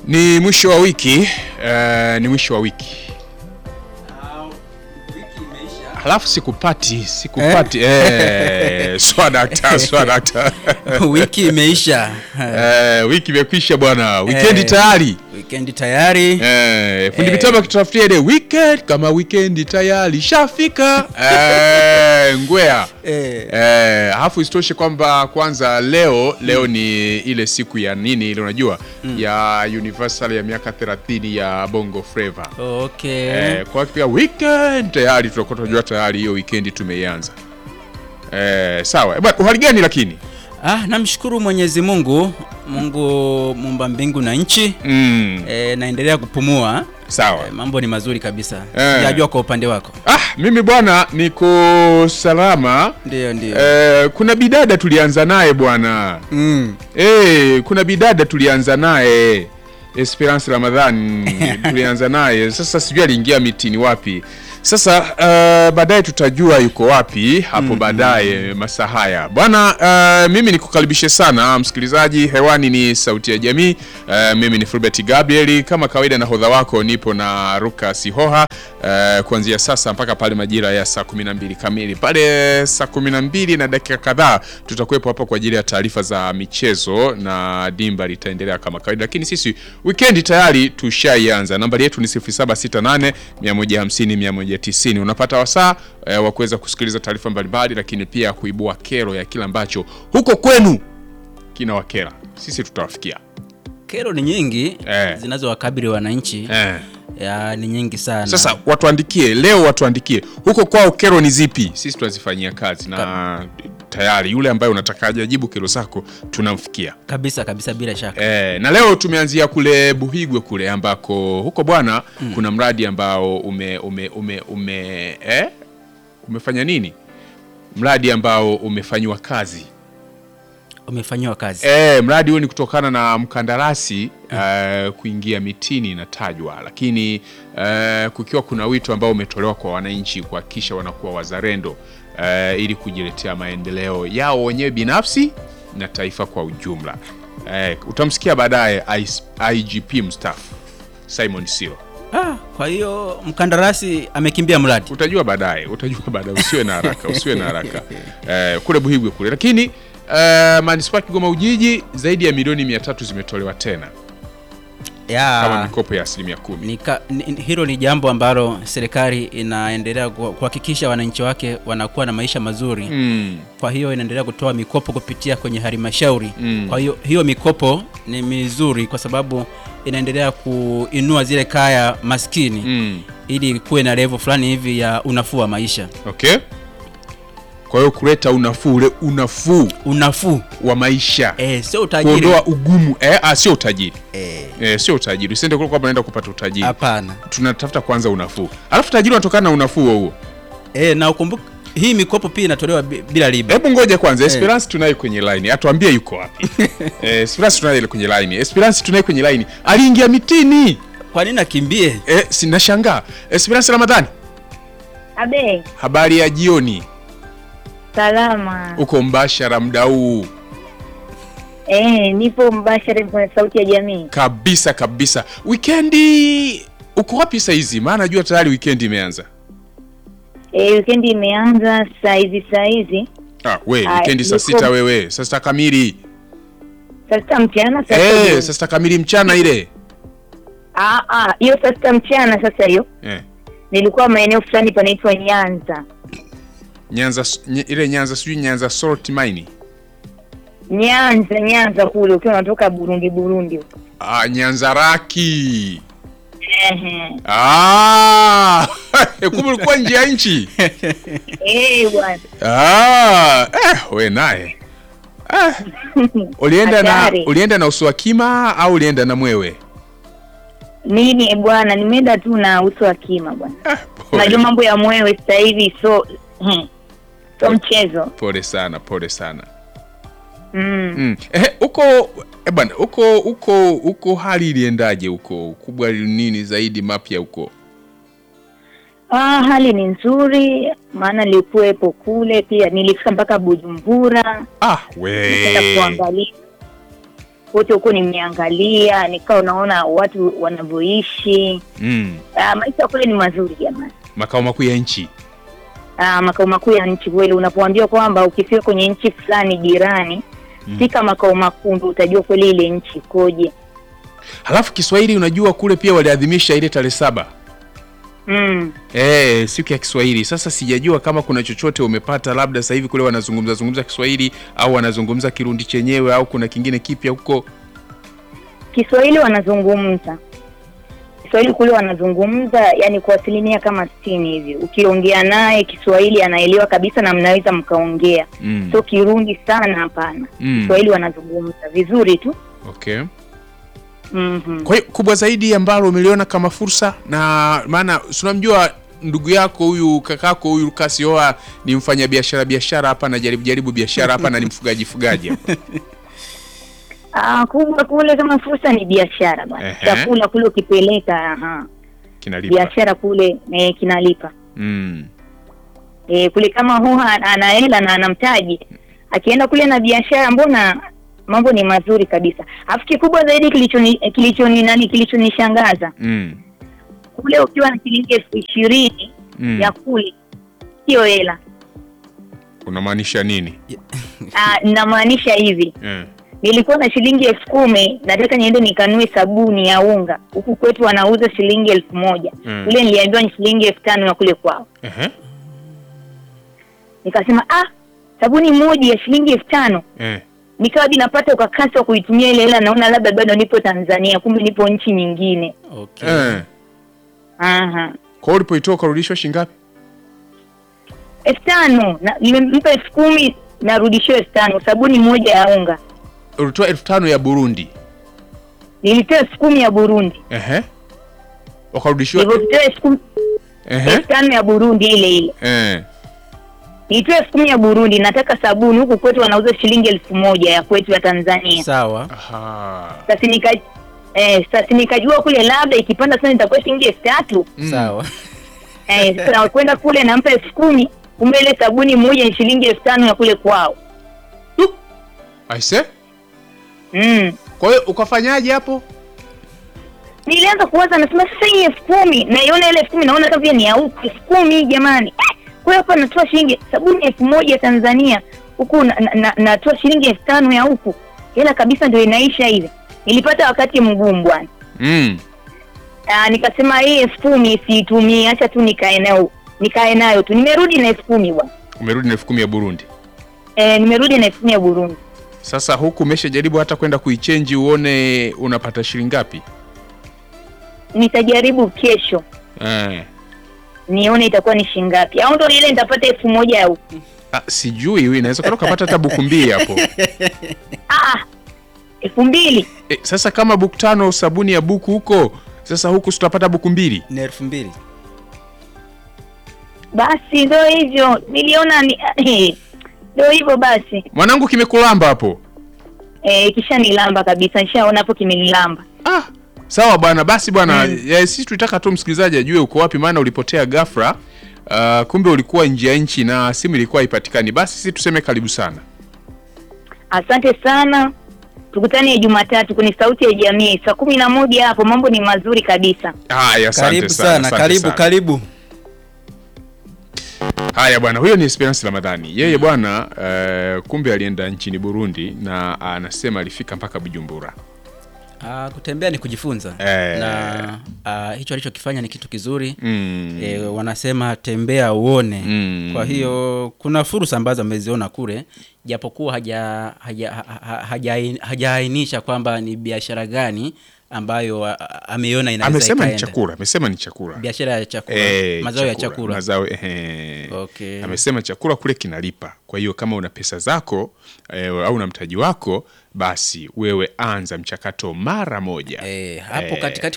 Ni mwisho wa wiki eh, ni mwisho wa wiki halafu sikupati sikupati eh, swadakta swadakta wiki imeisha eh, wiki imekwisha bwana wikendi Eh. tayari wikendi tayari eh, fundi Eh. mitambo akitutafutia ile weekend kama wikendi tayari shafika eh, ngwea Eh. Eh, halafu isitoshe kwamba kwanza leo leo ni ile siku ya nini ile unajua ya universal ya miaka 30 ya bongo flava okay eh, kwa pia weekend tayari tunakuwa tunajua tayari hiyo weekend tumeianza eh, sawa Eh, bwana uhali gani lakini ah, namshukuru mwenyezi mungu mungu mumba mbingu na nchi mm, e, naendelea kupumua sawa e, mambo ni mazuri kabisa Eh. sijajua kwa upande wako ah, mimi bwana niko salama ndio ndio eh, kuna bidada tulianza naye bwana mm. Eh, kuna bidada tulianza naye Esperance Ramadhan tulianza naye sasa, sijui aliingia mitini wapi. Sasa uh, baadaye tutajua yuko wapi hapo baadaye masaa haya bwana. Uh, mimi nikukaribishe sana msikilizaji, hewani ni Sauti ya Jamii. Uh, mimi ni Fulbert Gabriel, kama kawaida nahodha wako nipo na Ruka Sihoha uh, kuanzia sasa mpaka pale majira ya saa 12 kamili. Pale saa 12 na dakika kadhaa tutakuwepo hapa kwa ajili ya taarifa za michezo na dimba litaendelea kama kawaida, lakini sisi weekend tayari tushaianza. Nambari yetu ni 0768 150 190. Unapata wasaa eh, wa kuweza kusikiliza taarifa mbalimbali, lakini pia kuibua kero ya kile ambacho huko kwenu kina wakera, sisi tutawafikia kero ni nyingi Eh. zinazowakabili wananchi eh. ya, ni nyingi sana Sasa watuandikie leo, watuandikie huko kwao kero ni zipi, sisi tunazifanyia kazi na tayari yule ambaye unataka aje ajibu kero zako tunamfikia. kabisa kabisa bila shaka E, na leo tumeanzia kule Buhigwe kule ambako huko bwana kuna mradi ambao ume, ume, ume, ume eh? umefanya nini? Mradi ambao umefanyiwa kazi umefanyiwa kazi e, mradi huo ni kutokana na mkandarasi eh, kuingia mitini inatajwa, lakini eh, kukiwa kuna wito ambao umetolewa kwa wananchi kuhakikisha wanakuwa wazalendo eh, ili kujiletea maendeleo yao wenyewe binafsi na taifa kwa ujumla. Eh, utamsikia baadaye IS IGP mstaafu Simon Siro, ah, kwa hiyo mkandarasi amekimbia mradi utajua baadaye, utajua baadaye, usiwe na haraka, usiwe na haraka eh, kule Buhigwe kule, lakini eh, manispaa ya Kigoma Ujiji zaidi ya milioni mia tatu zimetolewa tena kama ya mikopo ya asilimia kumi. ni, ka- ni, ni- hilo ni jambo ambalo serikali inaendelea ku- kuhakikisha wananchi wake wanakuwa na maisha mazuri Mm, kwa hiyo inaendelea kutoa mikopo kupitia kwenye halmashauri Mm. kwa hiyo hiyo mikopo ni mizuri kwa sababu inaendelea kuinua zile kaya maskini mm, ili kuwe na level fulani hivi ya unafuu wa maisha okay. Kwa hiyo kuleta unafuu ule unafuu unafuu wa maisha eh, sio utajiri kuondoa ugumu eh, ah, sio utajiri Eh, eh, sio utajiri. Usiende kule kwamba naenda kupata utajiri, hapana tunatafuta kwanza unafuu, alafu utajiri unatokana na unafuu huo huo. eh, na ukumbuke hii mikopo pia inatolewa bi- bila riba Hebu ngoja kwanza, Esperance tunaye kwenye line, atuambie yuko wapi. eh, Esperance tunaye ile kwenye line, Esperance tunaye kwenye line, aliingia mitini kwa nini akimbie eh, sinashangaa. Esperance Ramadhani, Abe, habari ya jioni, salama. uko mbashara muda huu Eh, nipo mbashara kwenye sauti ya jamii. kabisa kabisa. Wikendi uko wapi saa hizi? Maana najua tayari wikendi imeanza. Eh, weekend imeanza saa hizi saa hizi. Ah, we Ah, wikendi saa niko- sita wewe, saa sita kamili Saa sita mchana saa eh, sita. saa sita kamili mchana ile Ah ah, hiyo saa sita mchana sasa hiyo. eh. Nilikuwa maeneo fulani panaitwa Nyanza. Nyanza nye, ile Nyanza sijui Nyanza salt mine Nyanza, Nyanza kule ukiwa unatoka Burundi Burundi. huko. ah, Nyanza raki Ehe. ah, kumbe ulikuwa nje ya nchi Eh, bwana. ah, eh, we naye ah. ulienda na Hatari. ulienda na uswakima au ulienda na mwewe Nini eh, bwana, nimeenda tu na uso wa kima bwana. ah, Unajua pole, mambo ya mwewe sasa hivi so hmm, so mchezo. pole sana pole sana Mm. Mm. Eh, uko eh bwana, uko uko uko hali iliendaje huko? Kubwa nini zaidi mapya huko? Ah, hali ni nzuri, maana nilikuwepo kule pia, nilifika mpaka Bujumbura Ah, nikaenda we. kuangalia kote huko nimeangalia, nikawa naona watu wanavyoishi. Mm. Ah, maisha kule ni mazuri jamani. Makao makuu ya nchi. Ah, makao makuu ya nchi kweli, unapoambiwa kwamba ukifika kwenye nchi fulani jirani Mm. fika makao makuu ndio utajua kweli ile nchi ikoje. Halafu Kiswahili unajua kule pia waliadhimisha ile tarehe saba. Mm. Eh, siku ya Kiswahili. Sasa sijajua kama kuna chochote umepata, labda sasa hivi kule wanazungumza zungumza Kiswahili au wanazungumza Kirundi chenyewe au kuna kingine kipya huko. Kiswahili wanazungumza Kiswahili kule wanazungumza, yani kwa asilimia kama sitini hivi. Ukiongea naye Kiswahili anaelewa kabisa na mnaweza mkaongea, Mm. sio Kirundi sana, hapana. Mm. Kiswahili wanazungumza vizuri tu. Okay. Mhm. Kwa hiyo kubwa zaidi ambalo umeliona kama fursa, na maana si unamjua ndugu yako huyu kakako huyu Lucas Yoa ni mfanya biashara biashara hapa na jaribu jaribu biashara hapa na ni mfugaji fugaji hapa. Ah, kubwa kule kama fursa ni biashara bwana. Ehe. Chakula kule ukipeleka, aha, Kinalipa. biashara kule eh, kinalipa. Mm. Eh, kule kama huwa ana hela na ana mtaji, akienda kule na biashara, mbona mambo ni mazuri kabisa. Alafu kikubwa zaidi kilichoni kilichoni nani kilichonishangaza Mm. kule, ukiwa na shilingi elfu ishirini Mm. ya kule, sio hela. Unamaanisha nini? Ah, Namaanisha hivi Eh. nilikuwa na shilingi elfu kumi nataka niende nikanue sabuni ya unga huku kwetu wanauza shilingi elfu moja Mm. kule niliambiwa ni shilingi elfu tano ya kule kwao Ehe. nikasema ah sabuni moja ya shilingi elfu tano Eh. nikawa hadi napata ukakasi wa kuitumia ile hela naona labda bado nipo tanzania kumbe nipo nchi nyingine Okay. Eh. aha Kwa hiyo ulipoitoa ukarudishwa shilingi ngapi? elfu tano na- nimempa elfu kumi narudishiwa elfu tano sabuni moja ya unga Ulitoa elfu tano ya Burundi. nilitoa elfu kumi ya burundi Ehe. Wakarudishiwa nilivyotoa elfu kumi ehe. elfu tano ya burundi ile ile Eh. nilitoa elfu kumi ya burundi nataka sabuni huku kwetu wanauza shilingi elfu moja ya kwetu ya tanzania Sawa. Aha. sasa nika eh, sasa nikajua kule labda ikipanda sana itakuwa shilingi elfu tatu Mm. Sawa. eh, sasa nakwenda kule nampa elfu kumi kumbe ile sabuni moja ni shilingi elfu tano ya kule kwao Aise? mm. Kwa hiyo ukafanyaje hapo? nilianza kuwaza nasema sasa hii elfu kumi naiona ile elfu kumi naona kama vile ni ya huku elfu kumi jamani eh, kwa hiyo hapa natoa shilingi sabuni elfu moja Tanzania huku na, na, na, natoa shilingi elfu tano ya huku hela kabisa ndio inaisha hivi nilipata wakati mgumu bwana Mm. Ah, nikasema hii elfu kumi siitumii acha tu nikae nayo nikae nayo tu nimerudi na elfu kumi bwana Umerudi na elfu kumi ya Burundi. eh, nimerudi na elfu kumi ya Burundi Sasa huku umeshajaribu hata kwenda kuichenji uone unapata shilingi ngapi? nitajaribu kesho Eh. nione itakuwa ni shilingi ngapi au ndo ile nitapata elfu moja ya huku Ah, sijui wewe inaweza kana ukapata hata buku mbili hapo. ah, elfu mbili E, sasa kama buku tano sabuni ya buku huko, sasa huku si tutapata buku mbili. Ni elfu mbili. basi ndo hivyo niliona ni ndo hivyo basi Mwanangu kimekulamba hapo. eh, kisha nilamba kabisa nishaona hapo kimenilamba Ah, sawa bwana, basi bwana, mm. sisi tulitaka tu msikilizaji ajue uko wapi, maana ulipotea ghafla. Uh, kumbe ulikuwa nje ya nchi na simu ilikuwa haipatikani. Basi sisi tuseme karibu sana. asante sana tukutane jumatatu kwenye sauti ya jamii saa kumi na moja hapo mambo ni mazuri kabisa Haya, asante Karibu sana, sana, asante karibu sana. karibu. Haya bwana, huyo ni Esperance Ramadhani. Yeye bwana uh, kumbe alienda nchini Burundi na anasema alifika mpaka Bujumbura. Ah, kutembea ni kujifunza Eh. na ah, hicho alichokifanya ni kitu kizuri Mm. e, wanasema tembea uone Mm. kwa hiyo kuna fursa ambazo ameziona kule japokuwa haja haja- ha- ha- haja- hajaainisha kwamba ni biashara gani ambayo ah, ah, ameiona inaweza Amesema ni ikaenda. chakula, amesema ni chakula. biashara ya chakula Eh, mazao ya chakula Mazao, ehe. Okay. Amesema chakula kule kinalipa. Kwa hiyo kama una pesa zako eh, au una mtaji wako, basi wewe anza mchakato mara moja. Eh, hapo Eh. katikati